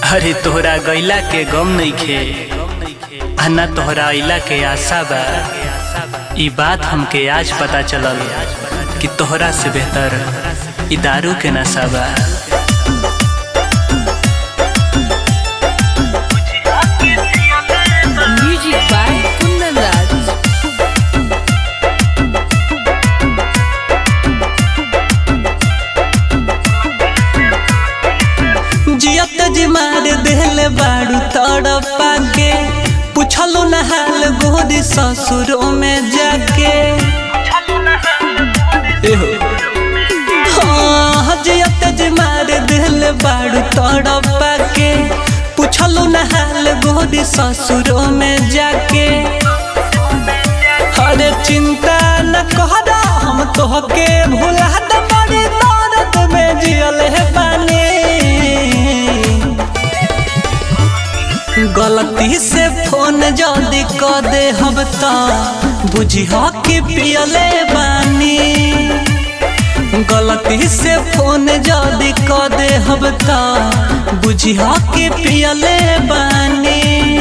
अरे तोहरा गैला के गम नइखे आ ना तोहरा अइला के आशा बा ई बात हमके आज पता चलल कि तोहरा से बेहतर ई दारू के नशा बा Music by Kundan Raj. जियत जी मार देले बाड़ू तड़पा के पूछलो न हाल गोरी ससुरों में जाके एहो हाँ जियत जी मार देले बाड़ू तड़पा के पूछलो न हाल गोरी ससुरों में जाके अरे चिंता न कहरा हम तोहके भुला दे बड़ी दर्द में जियल है बानी गलती से फोन जल्दी क दे हम त बुझी कि पियले बानी गलती से फोन जल्दी क दे हम त बुझी कि पियले बानी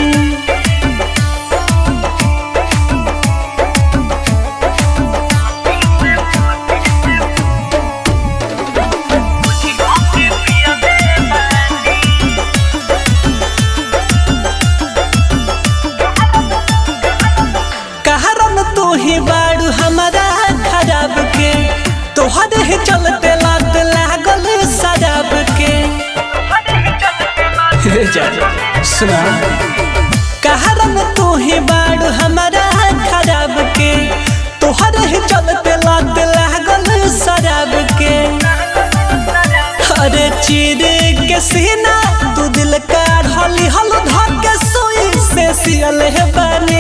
कहरन तू ही बाड़ू हमारा खराब के तोहरे ही चलते लात लागल शराब के हे जा सुना कहरन तू ही बाड़ू हमारा खराब के तोहरे ही चलते लात लागल शराब के अरे चीर के सीना तू दिल का हली हल धके सोई से सियल है बने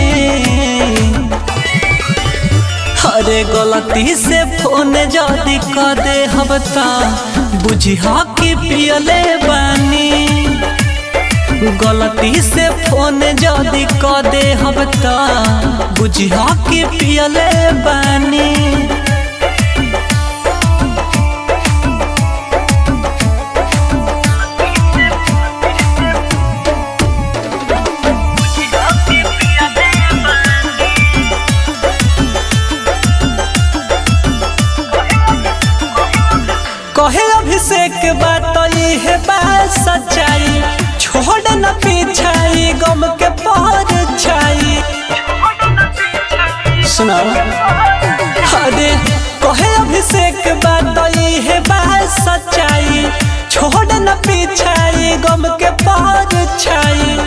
अरे गलती से फोन जल्दी क दे हम त बुझी कि पियले बानी गलती से फोन जल्दी क दे हम त बुझी कि पियले बानी कहे अभिषेक बात है बात सच्चाई छोड़ न पीछाई गम के पर छाई सुना अरे कहे अभिषेक बात है बात सच्चाई छोड़ न पीछाई गम के पर छाई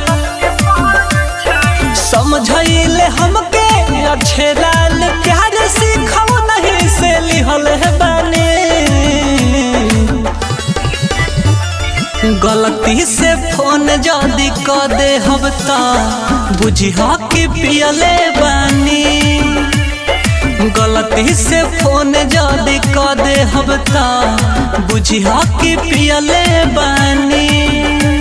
समझैले हमके अच्छे लाल प्यार सीखो नहीं से लिहल है बने गलती से फोन जल्दी क दे हम त बुझी कि पियले बानी गलती से फोन जल्दी क दे हम त बुझी कि पियले बानी